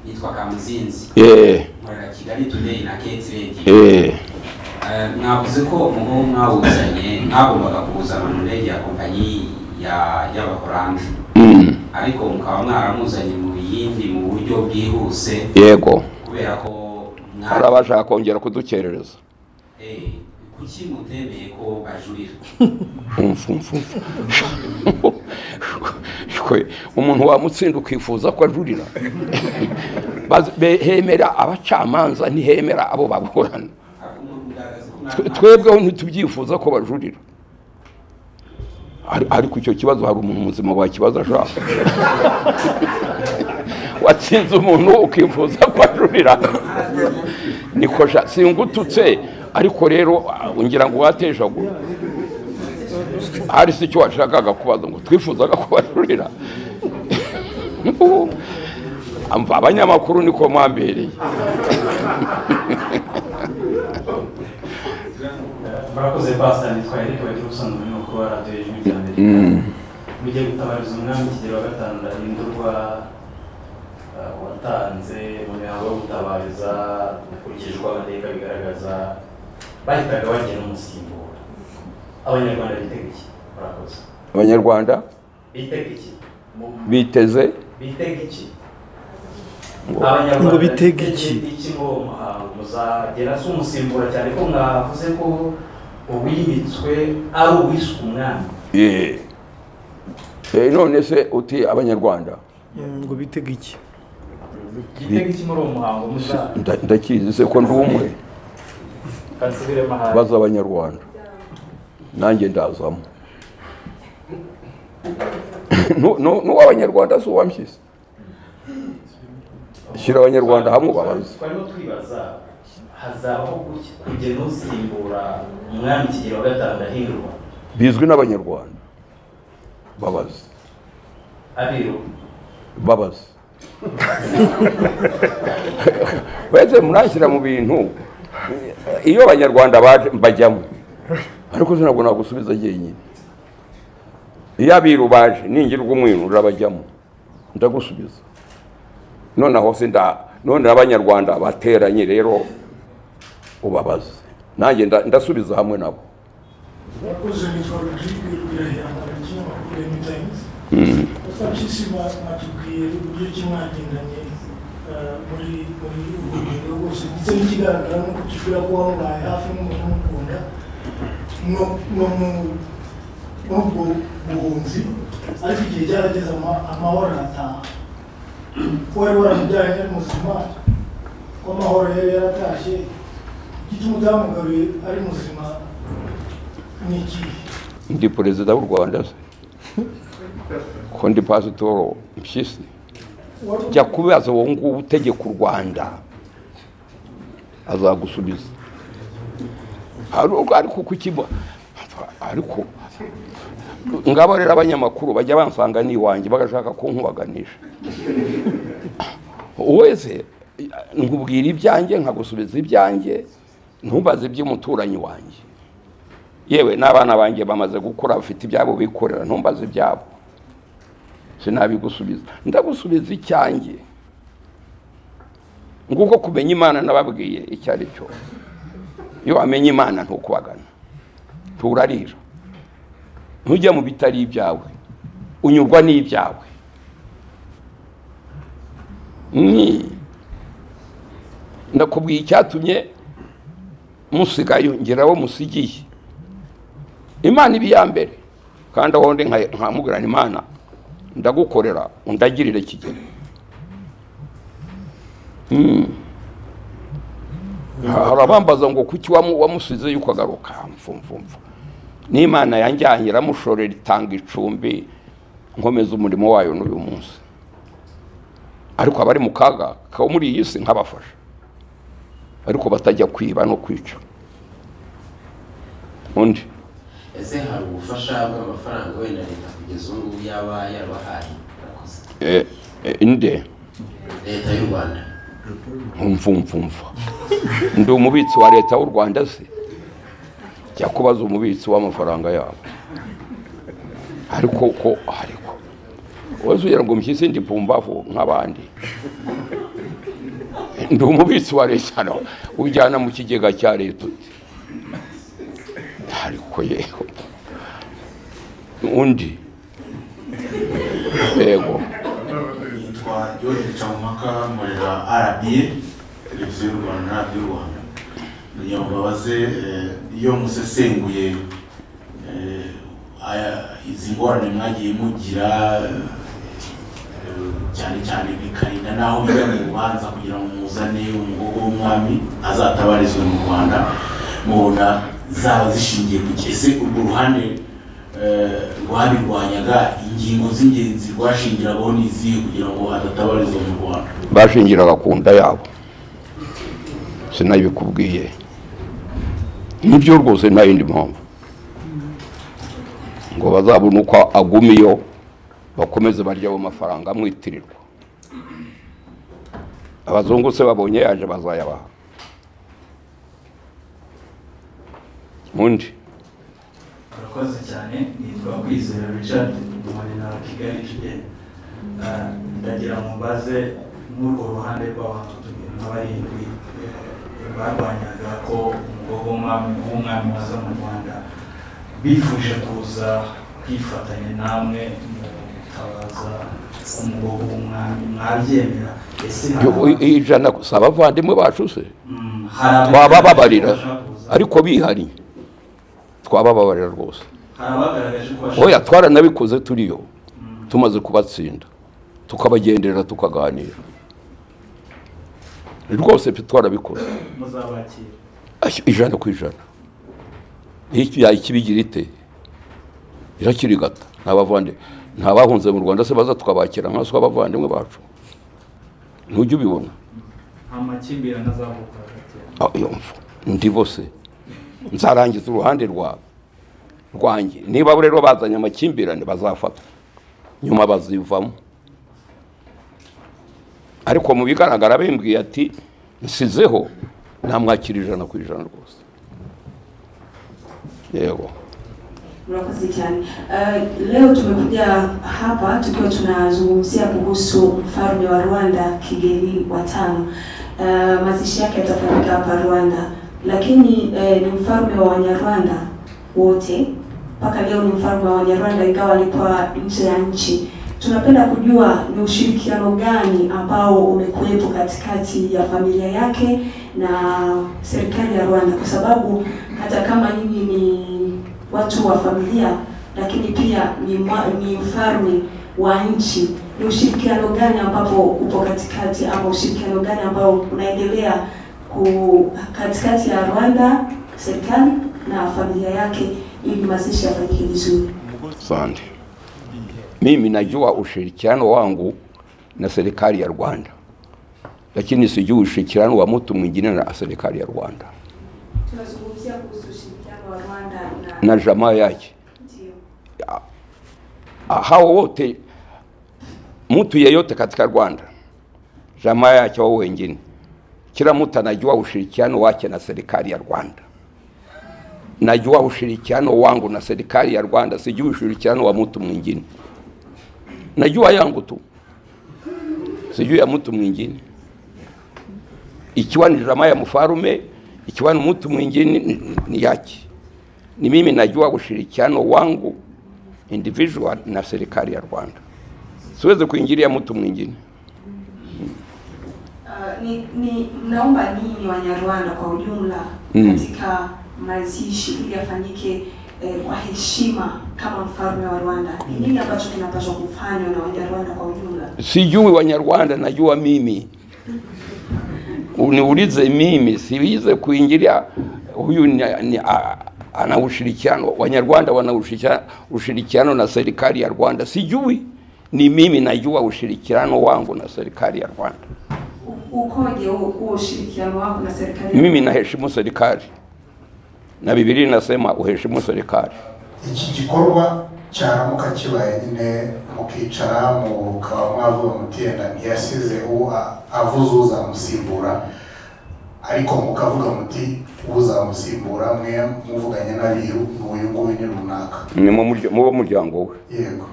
yitwa kamuzinzi eh nkorera kigali today na keti radio eh Eh, mwavuze ko umuhungu mwawuzanye mwagombaga kuwuzana mu ndege ya kompanyi ya y'abaholandi mm ariko mukaba mwaramuzanye mu yindi mu buryo bwihuse yego kubera ko hari abashaka kongera kudukerereza Eh, kuki mutemeye ko bajurira Mfu, mfu, mfu. Shwe, umuntu wamutsinda ukifuza ko ajurira Baz- be- hemera abacamanza ntihemera abo baburana Ariko umuntu ugaragaza ko Twe- mwari twebweho ntitubyifuza ko bajurira Ari- ariko icyo kibazo hari umuntu muzima wakibaza ashaka watsinze umuntu ukifuza ko ajurira niko sha- singututse ariko rero ah, ngira ngo watejagura hari si icyo washakaga kubaza ngo twifuzaga kubarurira Amva, abanyamakuru niko mwambereye murakoze pasita nitwa eric bagira ubusanzwe urimo kuba radiyo y'ijwi ry'amerika mugiye gutabariza umwami kigero wa gatanu ndahindurwa uh, watanze mu mihango yo gutabariza ukurikije uko amateka bigaragaza bahitaga bagena umusimbura abanyarwanda bitega iki murakoze abanyarwanda bitega iki Mu- biteze bitega iki ngo abanyarwanda Ngo bitega iki? ngo uwo muhango muzagera se umusimbura cyane ko mwavuze ko uwimitswe ari uwiswe umwami "Eh, eh, none se uti abanyarwanda Mm, ngo bitega iki igitego iki muri uwo muhango muzaba nda- ndakizi se ko ndi umwe kansubiremo hasi baza abanyarwanda nanjye ndazamo Nu- nu- n'uw'abanyarwanda si uwampyisi shyira abanyarwanda hamwe ubabaze twarimo twibaza hazabaho guki- kugena usimbura umwami kigero wa gatanu ndahindurwa bizwi n'abanyarwanda babaze abiru babaze wese murashyira mu bintu iyo abanyarwanda baje- bajyamo ariko se ntabwo nagusubiza jyenyine iyo abiru baje ningirwa umwinu urabajyamo ndagusubiza nonaho se nda none abanyarwanda bateranye rero ubabaze nanjye nda- ndasubiza hamwe nabo Wakoze nitwa Rodrigue Rwirahira Mbaragi amakuru ya New Times bapyisi batubwiye uburyo ki mwagendanye eh, muri muri ubu rugendo rwose ndetse n'ikigaragara ni uko tubwira ko wamubaye hafi n'umunamukunda no no mu- muri ubwo buhunzi ariko igihe cyarageze ama- amahoro arataha wari waramubyaranye muzima ko amahoro yari yaratashye igituma utamugaruye ari muzima ni ikihe ndi perezida w'u rwanda se ko ndi pasitoro mpyisi Wari jya kubaza wowe ngubu utegeka u rwanda azagusubiza Hari- ariko kukiba ariko ngabo rero abanyamakuru bajya bansanga n'iwanjye bagashaka kunkubaganisha wese nkubwira ibyanjye nkagusubiza ibyanjye ntubaze iby'umuturanyi wanjye yewe n'abana banjye bamaze gukura bafite ibyabo bikorera ntumbaze ibyabo sinabigusubiza ndagusubiza icyanjye nguko kumenya imana nababwiye icyo ari cyo iyo wamenye imana ntukubagana turarira ntujya mu bitari ibyawe unyurwa n'ibyawe ni ndakubwiye icyatumye musigayo ngeraho musigiye imana iba iya mbere kandi aho ndi nka- nkamugirana imana ndagukorera undagirire kigero Mm. hari abambaza ngo kuki wamu- wamusize yuko agaruka mfumfumfu n'imana yanjyanye iramushorera itanga icumbi nkomeza umurimo wayo n'uyu munsi ariko abari mu kaga ka muri iyi si nkabafasha ariko batajya kwiba no kwica undi ese hari ubufasha bw'amafaranga wenda leta kugeza ubu ngubu yaba yarabahaye Murakoze. eh, eh, inde leta y'u rwanda mvumvumva ndi umubitsi wa leta w'u rwanda se jya kubaza umubitsi w'amafaranga yabo ariko ko ariko wese ugira ngo mushyise ndi pumbavu nk'abandi ndi umubitsi wa leta no ujyana mu kigega cya leta uti ariko yego undi yego nitwa George Gicampaka nkorera RBA televiziyo y'u Rwanda na radiyo y'u Rwanda kugira ngo babaze eh, iyo musesenguye eh, aya- izi ngorane mwagiye mugira eh, cyane cyane bikarinda n'aho bijya mu rubanza kugira ngo muzane umugogo w'umwami azatabarizwe mu rwanda mubona zaba zishingiye ku ki ese urwo ruhande eh, rwabirwanyaga ingingo z'ingenzi rwashingiragaho n'izihe kugira ngo adatabarizwa mu rwanda bashingiraga ku nda yabo sinabikubwiye nibyo rwose nta yindi mpamvu ngo bazabone uko agumiyo bakomeze barye ayo mafaranga amwitirirwa abazungu se babonye yaje bazayabaha undi urakoze cyane nitwa kwizera richard muri na kigali kigali ndagira ngo mbaze nk'urwo ruhande rw'abantu tubiri na barindwi eh, barwanyaga ko umugabo w'umwami w'umwami waza mu rwanda bifuje kuza kwifatanya namwe mu gutabaza umugabo w'umwami mwabyemera ese hari abantu- ijana si abavandimwe bacu se Mm, hari abantu twabababarira bashaka kuza. ariko bihariye twabababarira rwose hari abagaragaje ko bashaka oya twaranabikoze turiyo tumaze kubatsinda tukabagenderera tukaganira rwose pe twarabikoze muzabakira Ashya, ijana ku ijana Iki- ya- ikibigira ite irakirigata nta bavande nta bahunze mu rwanda se baza tukabakira nka se abavandimwe bacu ntujya ubibona nta makimbirane azavuka hagati yabo Ah, iyo mfu ndibo se nzarangiza uruhande rwawe rwanjye niba bo rero bazanye amakimbirane bazafatwa nyuma bazivamo ariko mu bigaragara bimbwiye ati nsizeho namwakira ijana ku ijana rwose yego Murakoze cyane. Eh, leo tumekuja hapa tukiwa tunazungumzia kuhusu mfalme wa Rwanda Kigeli wa tano. Eh, mazishi yake yatafanyika hapa Rwanda, lakini eh, ni mfalme wa Wanyarwanda wote mpaka leo ni mfalme wa Wanyarwanda, ingawa alikuwa nje ya nchi. Tunapenda kujua ni ushirikiano gani ambao umekuwepo katikati ya familia yake na serikali ya Rwanda, kwa sababu hata kama nyinyi ni watu wa familia lakini pia ni, mwa, ni mfalme wa nchi. Ni ushirikiano gani ambapo upo katikati ama ushirikiano gani ambao unaendelea ku, katikati ya Rwanda serikali na familia yake ili mazishi yafanyike vizuri? Asante. Mimi najua ushirikiano wangu na serikali ya Rwanda, lakini sijui ushirikiano wa mtu mwingine na serikali ya Rwanda Tunazungumzia kuhusu ushirikiano wa Rwanda na na jamaa yake. ndio Ah, Hao wote mtu yeyote katika Rwanda, jamaa yake wao wengine, kila mtu anajua ushirikiano wake na serikali ya Rwanda. Najua ushirikiano wangu na serikali ya Rwanda, sijui ushirikiano wa mtu mwingine. Najua yangu tu, sijui ya mtu mwingine. Ikiwa ni jamaa ya mfarume, ikiwa ni mtu mwingine ni- ni yake. Ni mimi najua ushirikiano wangu individual na serikali ya Rwanda. Siwezi kuingilia mtu mwingine. Uh, ni, ni mnaomba nini Wanyarwanda kwa ujumla Mm. katika mazishi ili yafanyike eh, kwa heshima kama mfalme wa Rwanda? Ni nini ambacho kinapaswa kufanywa na Wanyarwanda kwa ujumla? Sijui Wanyarwanda, najua mimi. Uniulize mimi, siweze kuingilia huyu ni, ni, a, ana ushirikiano. Wanyarwanda wana ushirikiano, ushirikiano na serikali ya Rwanda. Sijui, ni mimi najua ushirikiano wangu na serikali ya Rwanda. U- Ukoje huo huo ushirikiano wako na serikali? Mimi naheshimu serikali na Biblia inasema uheshimu serikali. iki gikorwa cyaramuka kibaye nyine mukicara mukaba mwavuye mutenda ntiyasize uwo a- avuze uzamusimbura ariko mukavuga muti uzamusimbura mwe muvuganye n'abiru ni uyu nguyu ni runaka Ni mu murya- mu bo muryango we. yego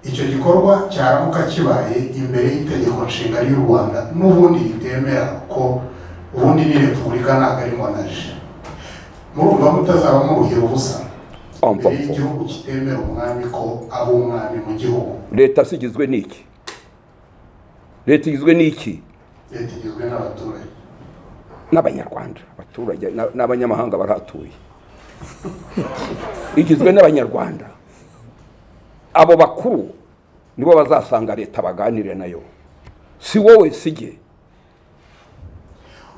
icyo gikorwa cyaramuka kibaye imbere y'itegeko nshinga ry'u rwanda n'ubundi ritemera ko ubundi ni repubulika ntabwo ari monaje murumva mutazaba muruhira ubusa Umva, mbere umva. y'igihugu kitemera umwami ko aba umwami mu gihugu leta se igizwe n'iki leta igizwe n'iki leta igizwe n'abaturage n'abanyarwanda abaturage n'a- n'abanyamahanga barahatuye igizwe n'abanyarwanda abo bakuru nibo bazasanga leta baganire nayo si wowe sijye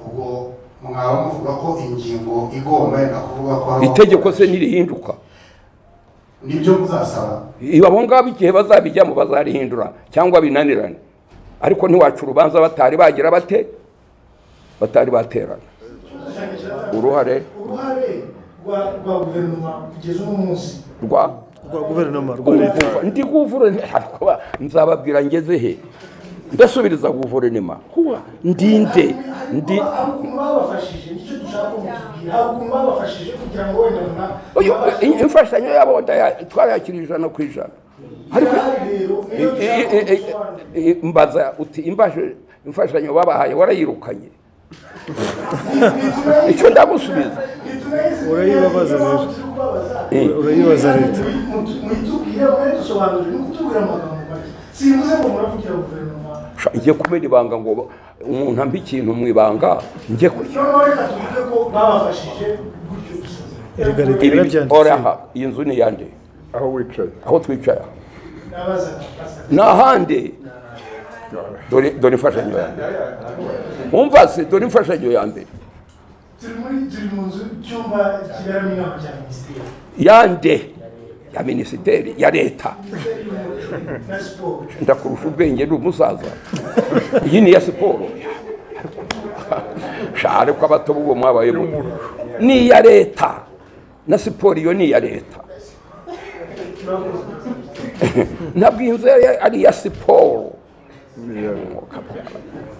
ubwo mwaba muvuga ko ingingo igomba yenda kuvuga ko habaho- itegeko se nirihinduka nibyo muzasaba abo ngabo igihe bazabijyamo bazarihindura cyangwa binanirane ariko ntiwaca urubanza batari bagira bate batari baterana uruhare uruhare rwa rwa guverinoma kugeza uno munsi rwa rwa guverinoma rwa leta Ubu- ndi guvure ariko nzababwira ngeze he ndasubiriza guverinoma kuba ndinde ndi hari ukuntu babafashije nicyo dushaka kumutubwira hari ukuntu babafashije kugira ngo wenda na Oyo, i- imfashanyo yabo ndaya- twarayakira ijana ku ijana ariko Ahari rero niyo i- i- i- dushaka i- gusobanura i- mbaza uti "Imbaje- imfashanyo babahaye warayirukanye icyo ndagusubiza Urayibabaza rero. Eh. urayibaza leta muitubwire mwadusobanurire ni ukutubwira amagambo make simvuze ngo muravugira guverinoma Sha, njye kubera ibanga ngo ba- umuntu ampa ikintu mu ibanga njye ku noneho reka tuvuge ko babafashije gutyo gusa erega leta ibi yarabyanditse oraha iyi nzu ni iyande aho wicaye aho twicara nabaza nabaza ni ahandi dore dore imfashanyo ya mbere wumva se dore imfashanyo ya mbere turi muri turi mu nzu icyumba kiberamo inama cya minisiteri yande ya minisiteri ya leta minisiteri y'umuco na siporo ndakurusha ubwenge ni umusaza iyi ni iya siporo share ko abato b'uwo mwabaye mu ni iya leta na siporo iyo ni iya leta ntabwo iyi nzu yari ari iya siporo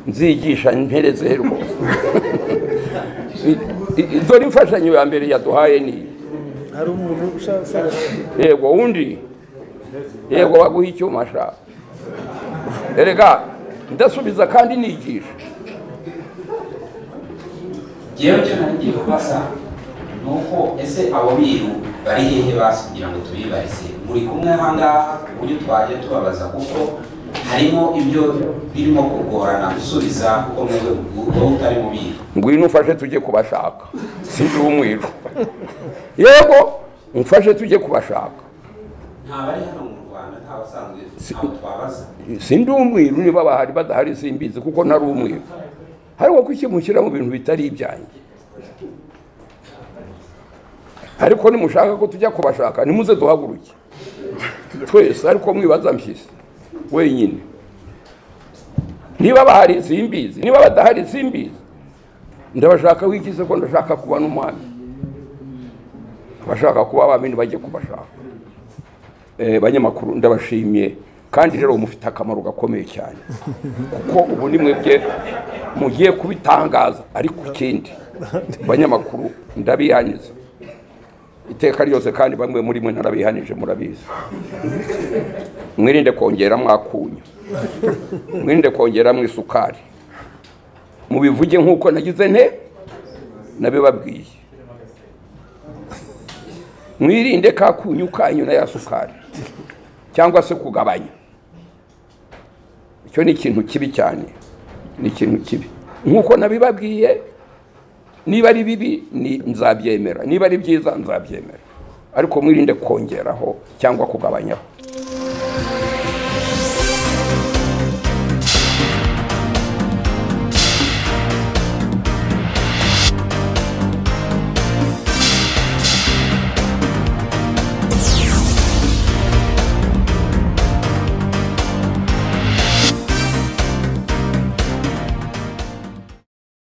nzigisha mpereze rwose I- i- dore imfashanyo ya mbere yaduhaye ni iyi hari umuntu ushaka yego undi yego baguha icyuma sha erega ndasubiza kandi nigisha jewe icyo nari ngiye kubaza ni uko ese abo biru bari hehe basi kugira ngo tubibarese muri kumwe ahangaha ku buryo twaje tubabaza kuko harimo ibyo birimo kugorana gusubiza kuko mwebwe ubwo utari mu biru ngwino ufashe tujye kubashaka sinzi umwiru yego umfashe tujye kubashaka nta bari hano mu rwanda nta basanzwe ntabwo twabaza sindi umwiru niba bahari badahari simbizi kuko ntari umwiru ariko kuki mushyira mu bintu bitari ibyanjye ariko nimushaka ko tujya kubashaka nimuze duhaguruke twese ariko mwibaza mpyisi wenyine niba bahari simbizi niba badahari simbizi ndabashaka wigize ko ndashaka kuba n'umwami abashaka kuba abami bajye kubashaka Eh, banyamakuru ndabashimiye kandi rero mufite akamaro gakomeye cyane kuko ubu ni mwebwe mugiye kubitangaza ariko ikindi banyamakuru ndabihaniza iteka ryose kandi bamwe muri mwe narabihanije murabizi mwirinde kongeramo akunyu mwirinde kongeramo isukari mubivuge nk'uko nagize nte nabibabwiye mwirinde ka kunyu kanyu na ya sukari cyangwa se kugabanya icyo ni ikintu kibi cyane ni ikintu kibi nk'uko nabibabwiye niba ari bibi ni- nzabyemera niba ari byiza nzabyemera ariko mwirinde kongeraho cyangwa kugabanyaho